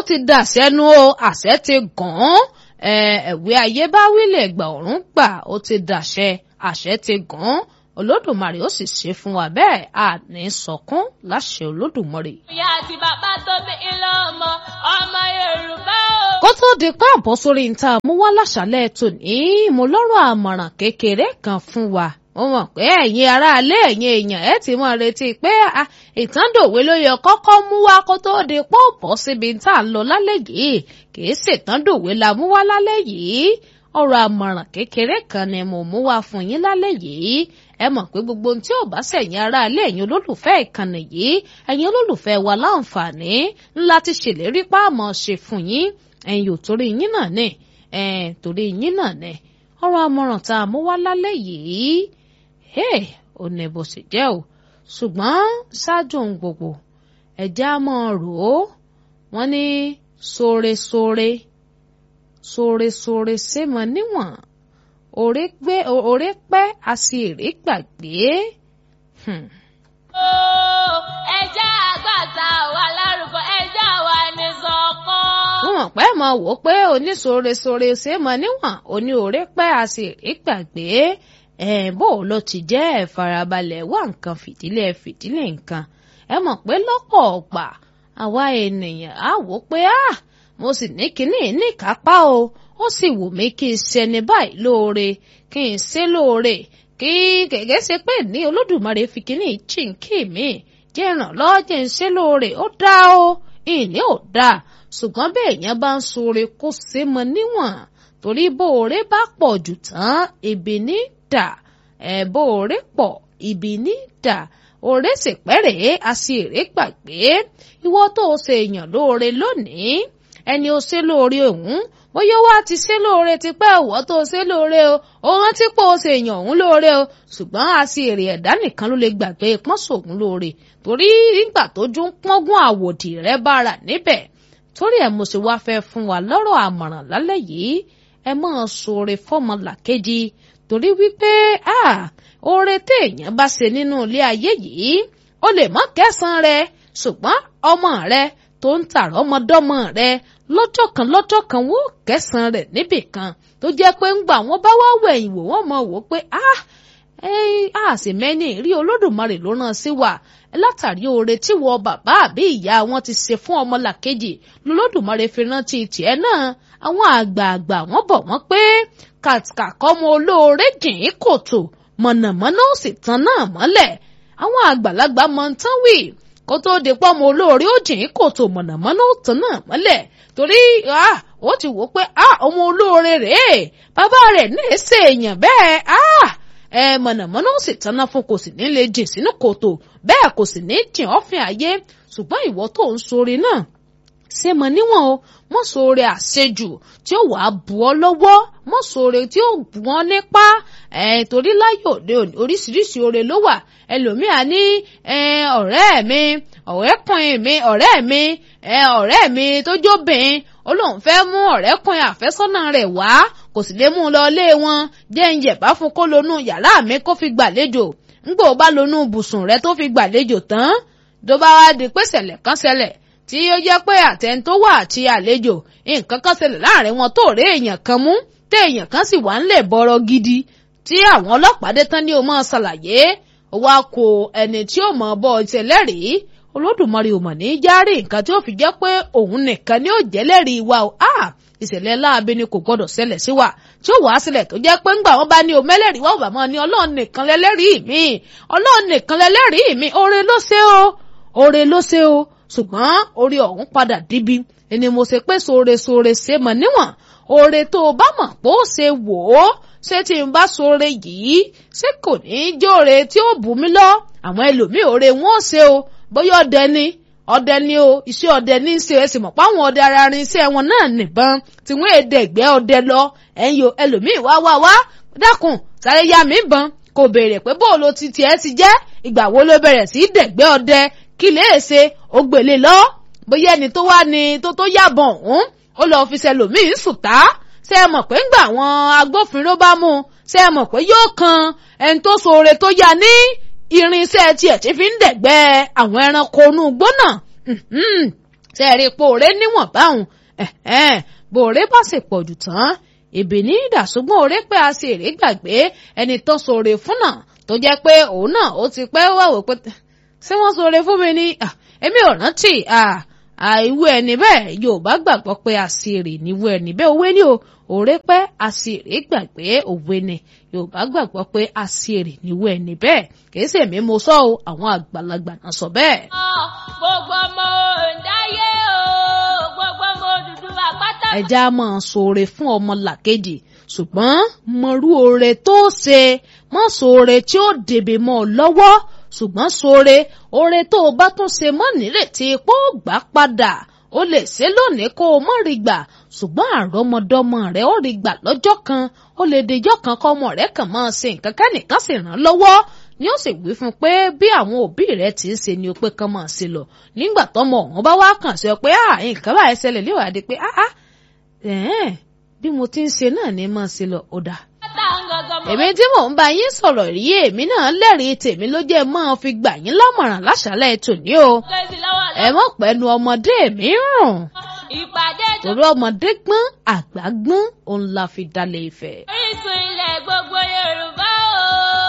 ti dàṣẹ́nu o àṣẹ ti gàn án ẹ̀wé ayé bá wílẹ̀ gbà ọ̀run gbà ó ti dàṣẹ àṣẹ ti gàn án olódùmarè ó sì ṣe fún wa bẹ́ẹ̀ a ní sọkún láṣẹ olódùmarè. ìyá àti bàbá tó bí ilé ọmọ ọmọ yorùbá o. kó tó di pé àbọ̀ sórí níta mú wá láṣálẹ̀ tòní mo lọ́rọ̀ àmọ̀ràn kékeré kan fún wa mo mọ̀ pé ẹ̀yin aráalé ẹ̀yin èèyàn ẹ̀ ti mọ̀ retí pé ìtàndòwe ló yẹ kọ́kọ́ mú wá kó tó di pọ́ bọ́ síbi tá à ń lọ lálẹ́ yìí kì í ṣètàndòwe la mú wá lálẹ́ yìí ọ̀rọ̀ àmọ̀ràn kékeré kan ni mo mú wá fún yín lálẹ́ yìí ẹ mọ̀ pé gbogbo ohun tí ò bá sẹ̀yìn aráalé ẹ̀yin olólùfẹ́ ìkànnì yìí ẹ̀yin olólùfẹ́ wa láǹfààní ńlá ti ṣèlérí páàmọ̀ ṣe fún yín ẹ̀yin ò torí yín náà ní ẹ̀ torí yín náà ní ọ̀rọ̀ àmọ̀ràn tá a mú wá lálẹ́ yìí hey, ò ní bó ṣe jẹ́ o ṣùgbọ́n ṣáájú ohun gbogbo ẹ̀já mọ́ rò ó wọ́n ní sóresóre sóresóre ṣé mọ níwọ̀n òré gbé òré pẹ́ a sì èrè gbàgbé. ẹja àgbàtà wà lárúkọ ẹja wà ní sọkàn. wọ́n pẹ́ mọ wò ó pé onísóresóre ṣé mọ níwọ̀n oní òré pẹ́ a sì èrè gbàgbé ẹ̀ bó ló ti jẹ́ ẹ̀ farabalẹ̀ wá nǹkan fìdílé fìdílé nǹkan ẹ mọ̀ pé lọ́pọ̀ ọ̀gbà àwa ènìyàn á wò pé ah mo sì ní kinní ní kápá o ó sì wù mí kí n ṣẹni báyìí lóore kí n ṣe lóore kí gẹ́gẹ́ ṣe pé ní olódùmarè fi kinní chìnkì mi jẹ́ ìrànlọ́wọ́ jẹ́ ń ṣe lóore ó dá o ìní ò dá ṣùgbọ́n bí èèyàn bá ń ṣoore kó ṣe mọ níwọ̀n torí bó oore bá pọ̀ jù tán ibi ní dà ẹ̀ bó oore pọ̀ ibi ní dà òré ṣèpẹ́rẹ́ àṣìírí gbàgbé ìwọ tó o ṣe èèyàn lóore lónìí ẹni o ṣe lóore òun bóyá wá ti ṣe lóore tipẹ́ ìwọ tó o ṣe lóore o ó rántí pé o ṣe èèyàn òun lóore o ṣùgbọ́n àṣìírí ẹ̀dá nìkan ló lè gbàgbé pọ́nṣògùn lóore torí nígbà tójú ń pọ́ngún àwòdì rẹ bára níbẹ̀ torí ẹ̀ mo ṣe wá fẹ́ fún wa lọ́rọ̀ àmọ̀ràn lálẹ́ yìí ẹ máa ṣoore fọ́mọlàkejì torí wípé ah oore téèyàn bá ṣe nínú ilé ayé yìí ó lè mọ kẹsàn rẹ ṣùgbọ́n ọmọ rẹ tó ń tààrọ ọmọdọ́mọ rẹ lọ́jọ́ kan lọ́jọ́ kan wọ́n kẹsàn rẹ níbì kan tó jẹ́ pé ńgbà wọ́n bá wá wẹ̀yìn wò wọ́n mọ̀ wò pé ah a sì mẹ́ni rí olódùmarè ló rán sí wa látàrí oore tí wọ bàbá àbí ìyá wọn ti ṣe fún ọmọlàkejì lolódùmarè fi rántí tiẹ̀ náà àwọn àgbààgbà wọ́n bọ̀ wọ́n pé kàkà kọ́mọ olóore jìn ín kòtò mọ̀nàmọ́ná ó sì tan náà mọ́lẹ̀ àwọn àgbàlagbà mọ̀ ń tán wì kó tó di pọ́mọ olóore ó jìn kòtò mọ̀nàmọ́ná ó tan náà mọ́lẹ̀ torí ó ti wò pé ọmọ olóore rèé bàbá rẹ̀ náà ṣe èèyàn bẹ́ẹ̀ ẹ mọ̀nàmọ́ná ó sì tanná fún kò sì ní lè jìn sínú kòtò bẹ́ẹ̀ kò sì ní jìn ọ́fìn ayé ṣùgbọ́n ìwọ tó ń sore náà ṣé mọ níwọ̀n o mọ́ sóore àṣejù tí ó wàá bù ọ́ lọ́wọ́ mọ́ sóore tí ó bù ọ́ nípa ẹ̀ torí láyé òde òní oríṣiríṣi oore ló wà ẹlòmíà ní ọ̀rẹ́ mi ọ̀rẹ́kùnrin mi ọ̀rẹ́ mi ọ̀rẹ́ mi tó jóbìn ó lóun fẹ́ mú ọ̀rẹ́kùnrin àfẹ́sọ́nà rẹ̀ wá kò sì lè mú un lọ ilé wọn jẹ́ ń yẹ̀bá fún kó lonú yàrá mi kó fi gbàlejò ńgbò bá lonú bùsùn rẹ̀ tó fi gbàlejò tán tó bá wá di pé ṣẹlẹ̀ kan ṣẹlẹ̀ tí ó jẹ́ pé àtẹn tó wà àti àlejò nǹkan kan ṣẹlẹ̀ láàrin wọn tó rí èèyàn kan mú tí èèyàn kan sì wà ń lè bọ̀rọ̀ gidi tí àwọn ọlọ́pàá dé tán ní o máa ṣàlàyé ó wá kó ẹni tí ó mọ̀ bọ́ ìṣẹ̀lẹ́rìí olódùmarè ò mọ̀ ní járe nǹkan tí ó fi jẹ́ pé òun nìkan ni ó jẹ́lẹ́rìí wa o ìṣẹ̀lẹ̀ láabi ni kò gbọ́dọ̀ ṣẹlẹ̀ sí wa tí ó wàá sílẹ̀ tó jẹ́ pé ńgbà wọn bá ní o mẹ́lẹ́rìí wọ́n bá mọ́ ni ọlọ́run nìkan lẹ́lẹ́rìí mi ọlọ́run nìkan lẹ́lẹ́rìí mi oore ló ṣe o oore ló ṣe o ṣùgbọ́n orí ọ̀hún padà díbi ẹni mo ṣe pé sóore sóore ṣe mọ̀ níwọ̀n oore tó o bá mọ̀ pé ó ṣe wò ó ṣé tí n bá sóore yìí ṣé kò ní í jóore tí ó bù mí lọ àwọn ẹlòmíì oore wọn ò ṣe o bóyá ọdẹ ni ọdẹ ni o iṣẹ́ ọdẹ ní í ṣe ẹ sì mọ̀ pé àwọn ọdẹ ara rin iṣẹ́ wọn náà nìbọn tí wọ́n èdè ẹ̀gbẹ́ ọdẹ lọ ẹ̀yin o ẹlòmíì wá wá wá dákun sáré yá mi bàn kò béèrè pé bóòlù ti tiẹ̀ ti jẹ́ ìgbà wo ló bẹ̀rẹ̀ sí í dẹ̀gbẹ́ ọdẹ kí lè ṣe ó gbélé lọ bóyá ẹni tó wá ní tó tó yàbọ̀ ọ̀hún ó lọ́ọ́ fi ṣẹlòmíì sùtá ṣé ẹ mọ̀ pé ńgbà àwọn agbófinró bá mú un ṣé ẹ mọ̀ pé yóò kan ẹni tó ṣoore tó yá ní irinṣẹ́ tiẹ̀ tí fi ń dẹ̀gbẹ́ àwọn ẹranko inú igbó náà ṣe rí ipò òré níwọ̀n báwọn bòré bá sì pọ̀ jù tán ìbí ní ìdàsúgbọ́n òré pé a sì rí gbàgbé ẹni tó ṣoore fún náà tó jẹ́ pé òun náà ó ti pẹ́ wà wò pé ṣé wọ́n ṣoore fún mi ni èmi ò rántí àìwú ẹni bẹ́ẹ̀ Yorùbá gbàgbọ́ pé àṣírí níwú ẹni bẹ́ẹ̀ òwe ni o òré pẹ́ àṣírí gbàgbé òwe ni Yorùbá gbàgbọ́ pé àṣírí níwú ẹni bẹ́ẹ̀ kìí ṣe èmi mo sọ o àwọn àgbàlagbà náà sọ bẹ́ẹ̀. gbogbo ọmọ òǹdáyé o gbogbo ọmọ Odùduwà pátá. ẹja máa ṣoore fún ọmọ làkejì ṣùgbọ́n mọ̀rú oore tó ṣe mọ́ ṣoore tí ó dèbè mọ́ ọ lọ́wọ́ ṣùgbọ́n ṣoore oore tó o bá tún ṣe mọ́ nírètí pé ó gbà padà ó lè ṣe lónìí kó o mọ̀ rí gbà ṣùgbọ́n àrọ́mọdọ́mọ rẹ̀ ó rí gbà lọ́jọ́ kan ó lè dejọ́ kan kọ́ ọmọ rẹ̀ kàn máa ṣe nǹkan kẹ́nìkan sì ràn lọ́wọ́ ni ó sì wí fún pé bí àwọn òbí rẹ̀ ti ń ṣe ni ó pé kán máa ṣe lọ nígbà tọ́mọ ọ̀hún bá wá kàn sí ọ pé à nǹkan báyìí ṣẹlẹ̀ léwàdí pé áá bí mo ti ń ṣe náà ni máa ṣe lọ ó dáa èmi tí mò ń bá yín sọ̀rọ̀ rí èmi náà lẹ́rìí tèmi ló jẹ́ máa fi gbà yín lámọ̀ràn láṣálẹ̀ tòní o ẹ mọ̀ pẹ́nu ọmọdé mi rùn torí ọmọdé gbọ́n àgbà gbọ́n òun la fi dalẹ̀ ìfẹ́. Orísun ilẹ̀ gbogbo Yorùbá o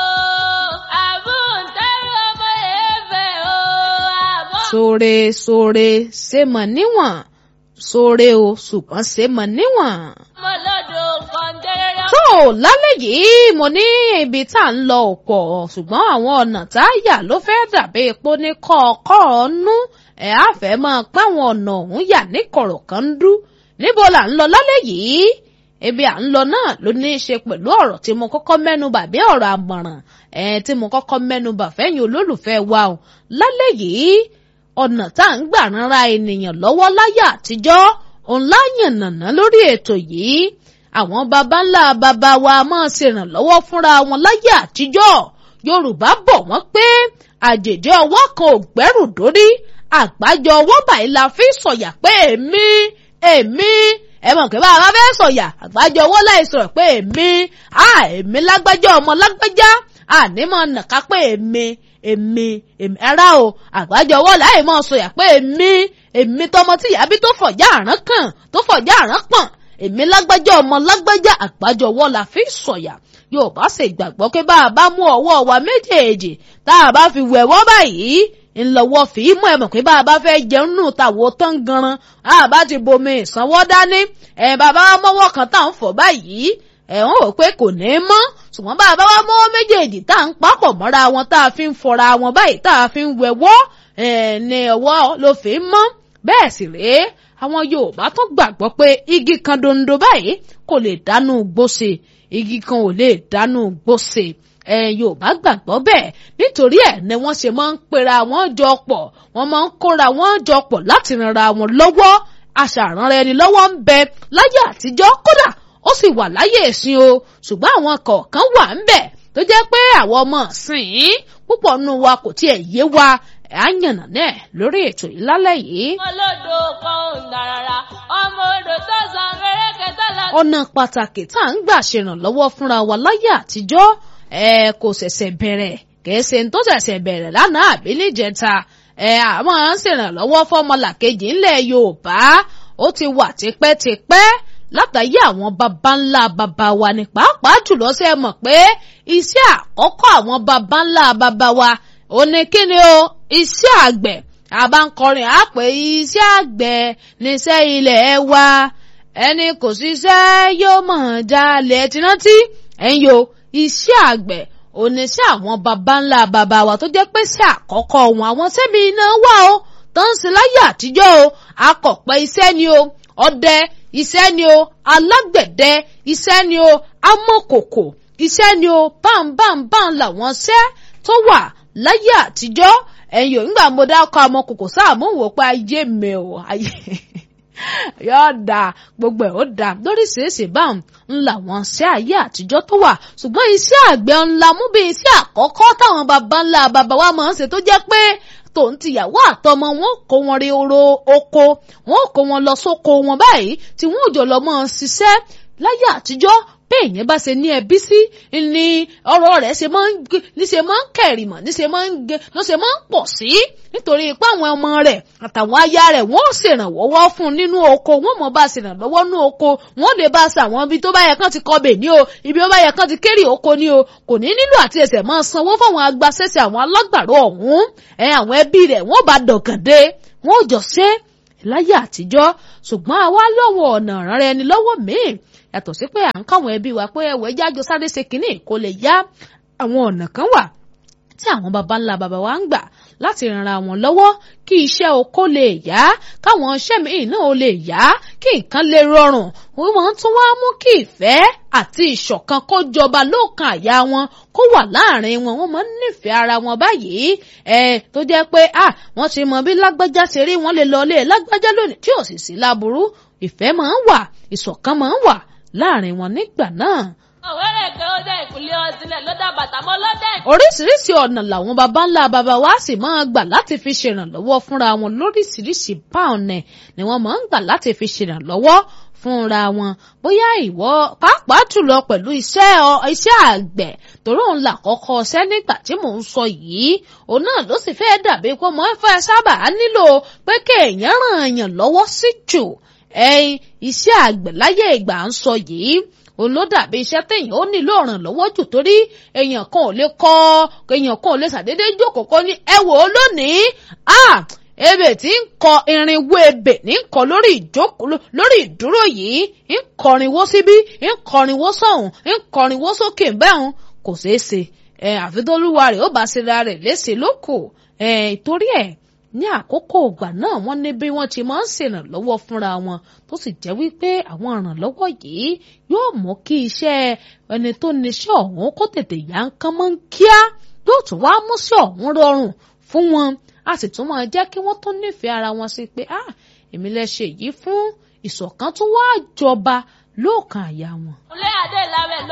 àbúntẹ́rù ọmọ èèfẹ̀ o àbọ̀. sóore sóore ṣe mọ̀ níwọ̀n sóore o ṣùgbọ́n ṣe mọ̀ níwọ̀n ọmọ lọ́dọ̀ kọ̀ǹdẹ́rẹ́rẹ́. tó lálẹ́ yìí mo ní ibi tá à ń lọ ọ̀pọ̀ ṣùgbọ́n àwọn ọ̀nà tá a yà ló fẹ́ dàbí epo ní kọ̀ọ̀kọ̀ ọ̀nú ẹ̀ á fẹ́ máa páwọn ọ̀nà ọ̀hún yà ní kọ̀rọ̀ kan ń dú níbo là ń lọ lálẹ́ yìí ibi à ń lọ náà ló ní í ṣe pẹ̀lú ọ̀rọ̀ tí mo kọ́kọ́ mẹ́nubà bí ọ̀rọ̀ àmọ̀ràn ẹ̀ tí mo kọ́kọ́ mẹ́nubà fẹ́yìn olólùfẹ́ wa o lálẹ́ yìí ọ̀nà tá à ń gbà ránra ènìyàn lọ́wọ́ láyé àtijọ́ òun láyànnàná lórí ètò yìí àwọn baba ńlá baba wa máa ṣèrànlọ́wọ́ fúnra wọn láyé àtijọ́ yorùbá bọ̀ wọ́n pé àjèjì ọwọ́ kan ò gbẹ́rù dórí àgbájọ ọwọ́ báyìí la fi sọ̀yà pé èmi èmi ẹ mọ̀ pé bàbá fẹ́ sọ̀yà àgbájọ ọwọ́ láì sọ̀rọ̀ pé èmi à èmi lágbájá ọmọ lágbájá àní mọ̀ nàka pé èmi èmi èmi ara o àgbájọ ọwọ́ láì mọ̀ sọ̀yà pé èmi èmi tọmọ tí ìyá bí tó fọ̀já àrán kàn tó fọ̀já àrán pọ̀n èmi lágbájá ọmọ lágbájá àgbájọ ọwọ́ la fi sọ̀yà yorùbá sì gbàgbọ́ pé bá a bá mú ọwọ́ wa méjèèjì tá a bá fi wẹ̀wọ́ báyìí ńlọ́wọ́ fi mú ẹ mọ̀ pé bá a bá fẹ́ jẹun nù tàwọ̀ tán ganan a bá ti bomi ìsanwó dání ẹ bàbá wa mọ́wọ́ kan tá à ń fọ̀ báyìí ẹ wọ́n wò pé kò ní í mọ́ ṣùgbọ́n bá a bá wa mọ́wọ́ méjèèjì tá à ń papọ̀ mọ́ra wọn tá a fi ń fọra wọn báyìí tá a fi ń wẹ̀wọ́ ẹ ní ọwọ́ ló fi ń mọ́ bẹ́ẹ̀ sì rèé àwọn yorùbá tó gbàgbọ́ pé igi kan dondo báyìí kò lè dánú gbóse igi kan ò lè dánú gbóse ẹ yorùbá gbàgbọ́ bẹ́ẹ̀ nítorí ẹ̀ ni wọ́n ṣe máa ń pera wọn jọ pọ̀ wọ́n máa ń kóra wọn jọ pọ̀ láti ranra wọn lọ́wọ́ aṣàrànra ẹni lọ́wọ́ ń bẹ láyé àtijọ́ kódà ó sì wà láyé ìsìn o ṣùgbọ́n àwọn kọ̀ọ̀kan wà ń bẹ tó jẹ́ pé àwọn ọmọ ìsìn púpọ̀ nù wa kò tiẹ̀ yé wa à ń yànnà náà lórí ètò ìlálẹ́ yìí. ọmọ lọ́dọ̀ kọ̀ǹdàràrà ọmọ odò tó san fẹ́rẹ́kẹ́ tó lọ. ọ̀nà pàtàkì tá à ń gbà ṣèrànlọ́wọ́ fúnra wa láyé àtijọ́ ẹ kò ṣẹ̀ṣẹ̀ bẹ̀rẹ̀ kìí ṣe tó ṣẹ̀ṣẹ̀ bẹ̀rẹ̀ lánàá àbí níjẹta ẹ àwọn à ń ṣèrànlọ́wọ́ fọmọlàkejì ńlẹ̀ Yorùbá ó ti wà tipẹ́tipẹ́ látàyé àwọn baba ńlá baba wa ní pàápàá jùlọ ṣe mọ̀ pé iṣẹ́ àkọ́kọ́ àwọn baba ńlá baba wa ó ní kíni o iṣẹ́ àgbẹ̀ àbánkọrin á pé iṣẹ́ àgbẹ̀ níṣẹ́ ilẹ̀ wa ẹni kò ṣiṣẹ́ yóò mọ̀ jalè ti rántí ẹ̀yin o iṣẹ́ àgbẹ̀ oníṣẹ́ àwọn baba ńlá baba wa tó jẹ́ pé ṣe àkọ́kọ́ wọn àwọn sẹ́mi iná wà o tó ń ṣe láyé àtijọ́ o akọ̀pẹ́ iṣẹ́ ni o ọdẹ iṣẹ́ ni o alágbẹ̀dẹ iṣẹ́ ni o amọ̀kòkò iṣẹ́ ni o báńbáńbáń làwọn ṣẹ́ tó wà láyé àtijọ́ ẹ̀yin ò nígbà mo dákọ̀ amọ̀kòkò sáà mú wò pé ayé mi ò ayé yóò dà gbogbo ẹ̀ ó dà lóríṣiríṣi báwọn ńlá wọn ṣe ayé àtijọ́ tó wà ṣùgbọ́n iṣẹ́ àgbẹ̀ ńlá mú bí iṣẹ́ àkọ́kọ́ táwọn baba ńlá baba wa máa ń ṣe tó jẹ́ pé tòun tìyàwó àtọmọ wọn kó wọn rí oró oko wọn kó wọn lọ sóko wọn báyìí tí wọn ò jọ lọ mọ ṣiṣẹ́ láyé àtijọ́ bẹ́ẹ̀ yẹn bá ṣe ní ẹbí sí ni ọ̀rọ̀ rẹ̀ ṣe máa ń ní ṣe máa ń kẹ̀rìmọ̀ ní ṣe máa ń gé ní ṣe máa ń pọ̀ sí nítorí pé àwọn ọmọ rẹ̀ àtàwọn aya rẹ̀ wọ́n ṣèrànwọ́ fún un nínú oko wọ́n mọ̀ bá ṣèrànlọ́wọ́ nínú oko wọ́n lè bá ṣe àwọn ibi tó bá yẹ kán ti kọbẹ̀ ní o ibi tó bá yẹ kán ti kéré oko ní o kò ní nílò àti ẹsẹ̀ máa sanwó fáwọn agbaṣẹ́ṣe àwọn alágbàro ọ̀hún ẹ àwọn ẹbí rẹ̀ wọ́n bá dọ̀gàndé wọ́n ò jọ ṣe láyé àtijọ́ ṣùgbọ́n àwa lọ́wọ́ ọ̀nà ìrànra ẹni lọ́wọ́ míì yàtọ̀ sí pé à ń káwọn ẹbí wa pé ẹwẹ́ jájọ sáré ṣe kínní kó lè yá àwọn ọ̀nà kan wà tí àwọn baba ńlá baba wa ń gbà láti ranra wọn lọ́wọ́ kí iṣẹ́ oko lè yá káwọn iṣẹ́ míì náà lè yá kí nǹkan lè rọrùn wọ́n tún wá mú kí ìfẹ́ àti ìṣọ̀kan kó jọba lóòkan àyà wọn kó wà láàrin wọn wọ́n máa ń nífẹ̀ẹ́ ara wọn báyìí ẹ tó jẹ́ pé à wọ́n ti mọ bí lágbájá ṣe rí wọ́n lè lọ ilé lágbájá lónìí tí ò sì sí láburú ìfẹ́ máa ń wà ìṣọ̀kan máa ń wà láàrin wọn nígbà náà òwérè kan ó dá ìkúlé ọsílẹ̀ ló dá bàtà mọ́ lọ́dẹ̀. oríṣiríṣi ọ̀nà làwọn baba ńlá baba wa sì máa gbà láti fi ṣèrànlọ́wọ́ fúnra wọn lóríṣiríṣi báọ̀nẹ̀ ni wọ́n máa ń gbà láti fi ṣèrànlọ́wọ́ fúnra wọn bóyá ìwọ pàápàá jùlọ pẹ̀lú iṣẹ́ iṣẹ́ àgbẹ̀ torí òun là kọ́kọ́ ṣẹ́ nígbà tí mò ń sọ yìí òun náà ló sì fẹ́ dàbí pé mo fẹ́ sábà nílò pé kéèyàn ràn yàn lọ́wọ́ sí jù ẹ̀yin iṣẹ́ àgbẹ̀ láyé ìgbà ń sọ yìí òun ló dàbí iṣẹ́ téèyàn ó nílò ìrànlọ́wọ́ jù torí èèyàn kan ò lè kọ́ èèyàn kan ò lè ṣàdédé jókòó kọ́ ní ẹ wò ó lónìí ebè tí ń kọ irinwó ebè ní kọ lórí ìjókòó lórí ìdúró yìí ń kọrinwó síbí ń kọrinwó sọ̀hún ń kọrinwó sókè bẹ́hùn kò ṣeé ṣe àfi tó lúwa rẹ̀ ó bá ṣe ra rẹ̀ léṣe lóko torí ẹ̀ ní àkókò ìgbà náà wọ́n ní bí wọ́n ti máa ń ṣèrànlọ́wọ́ fúnra wọn tó sì jẹ́ wípé àwọn ìrànlọ́wọ́ yìí yóò mú kí iṣẹ́ ẹni tó níṣẹ́ ọ̀hún kó tètè yá ń kán mọ́ ń kíá yóò tún wá mú sí ọ̀hún rọrùn fún wọn a sì tún máa jẹ́ kí wọ́n tó nífẹ̀ẹ́ ara wọn sí pé ah èmi lẹ ṣe yìí fún ìṣọ̀kan tó wá jọba lóòkan àyà wọn. ilé adé ìlàwẹ̀ ló